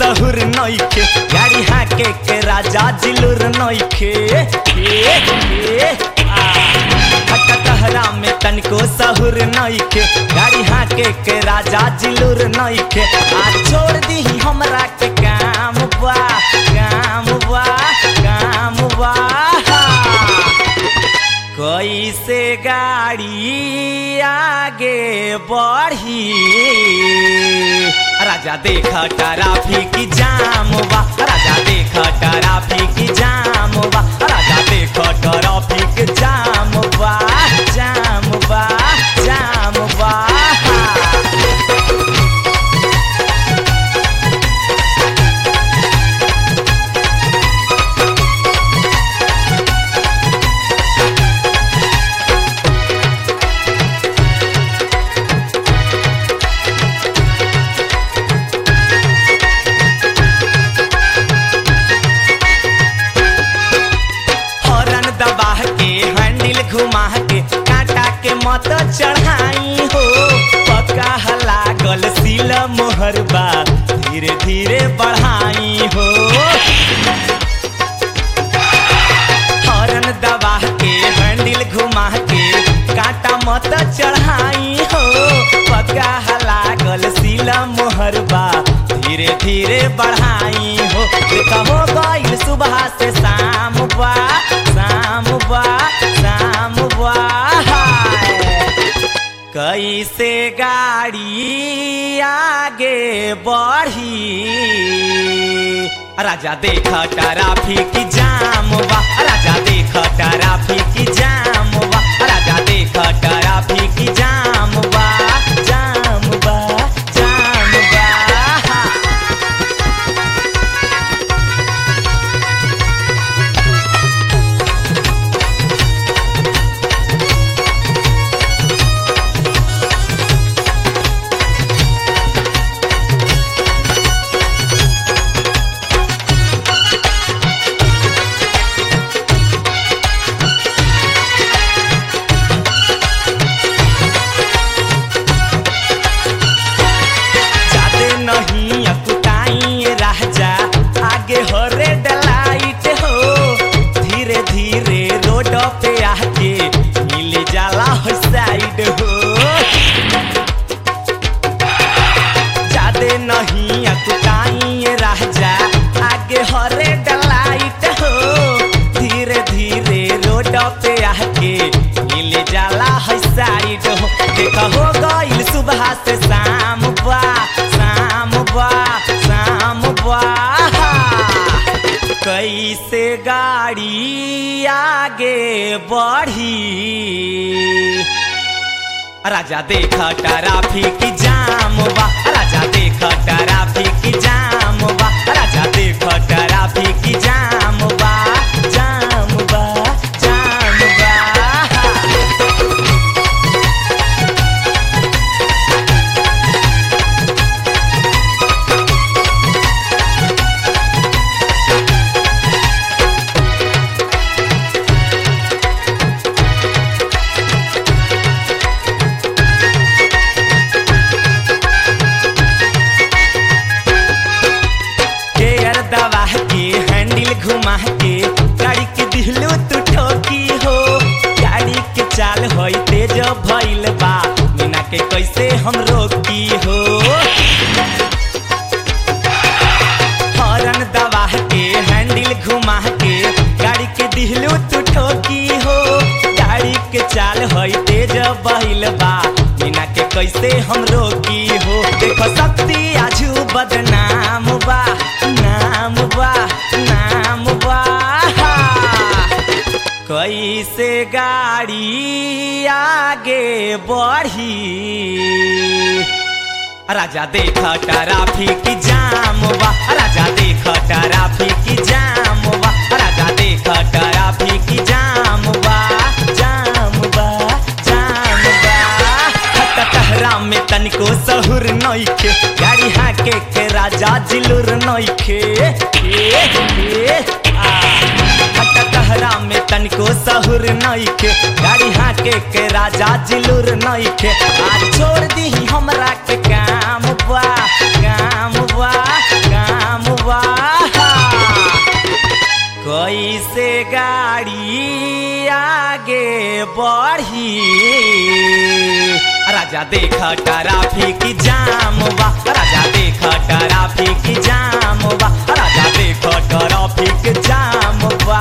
सहूर नइखे गाड़ी हाके के राजा जिलुर नइखे ए, ए, आ। हट कहरा में तनिको सहूर नइखे गाड़ी हाके के राजा जिलुर नइखे आ छोड़ दी हमरा के काम बा काम बा काम बा कैसे गाड़ी आगे बढ़ी राजा देख ट्रैफिक जाम बा राजा देख ट्रैफिक जाम बा राजा देख ट्रैफिक जाम बा जाम बा जाम बा हॉर्न दबा के हैंडल घुमा के काटा के मत चढ़ाई हो पक्का लागल सिल मोहरबा धीरे धीरे बढ़ाई हो हॉर्न दबा के हैंडल घुमा के काटा मत चढ़ाई हो पक्का लागल सिल मोहरबा धीरे धीरे बढ़ाई हो देखा हो गईल सुबह से शाम बा शाम बा शाम बा कैसे गाड़ी आगे बढ़ी राजा देख ट्रैफिक जाम बा राजा देख ट्रैफिक जाम बा राजा देख ट्रैफिक जाम बा जाम बा जाम बा जादे नहीं अकुताई राजा आगे हो रेड लाइट हो धीरे धीरे रोड पे आके मिल जाला हो साइड हो जादे नहीं अकुताई राजा आगे हो रेड लाइट हो धीरे धीरे रोड पे आके मिल जाला है साइड हो देखा हो गईल सुबह से शाम बा शाम बा शाम बा कैसे गाड़ी आगे बढ़ी राजा देख ट्रैफिक जाम बा राजा देख ट्रैफिक जाम बा राजा देख ट्रैफिक जाम बा जाम बा जाम बा गेयर दबा के हैंडल घुमा के गाड़ी के दिहलो तू ठोकी हो गाड़ी के चाल होई तेज भइल बा मीना के कैसे हम रोकी हो हॉर्न दबा के हैंडल घुमा के गाड़ी के दिहलो तू ठोकी हो गाड़ी के चाल होई तेज बहिल बा मीना के कैसे हम रोकी हो देखो शक्ति आजू बदनाम बा नाम बा नाम बा कैसे गाड़ी आगे बढ़ी राजा देख ट्रैफिक जाम बा राजा देख ट्रैफिक जाम बा राजा देख ट्रैफिक जाम बा जाम बा जाम बा हट कहरा में तनिको सहूर नइखे गाड़ी हाके के राजा जिलुर नइखे ए, ए, आ। हट कहरा में तनिको सहूर नइखे गाड़ी हाके के राजा जिलुर नइखे आ छोड़ दी हमरा के काम बा काम बा काम कैसे गाड़ी आगे बढ़ी राजा देख ट्रैफिक जाम बा राजा देख ट्रैफिक जाम बा राजा देख ट्रैफिक जाम बा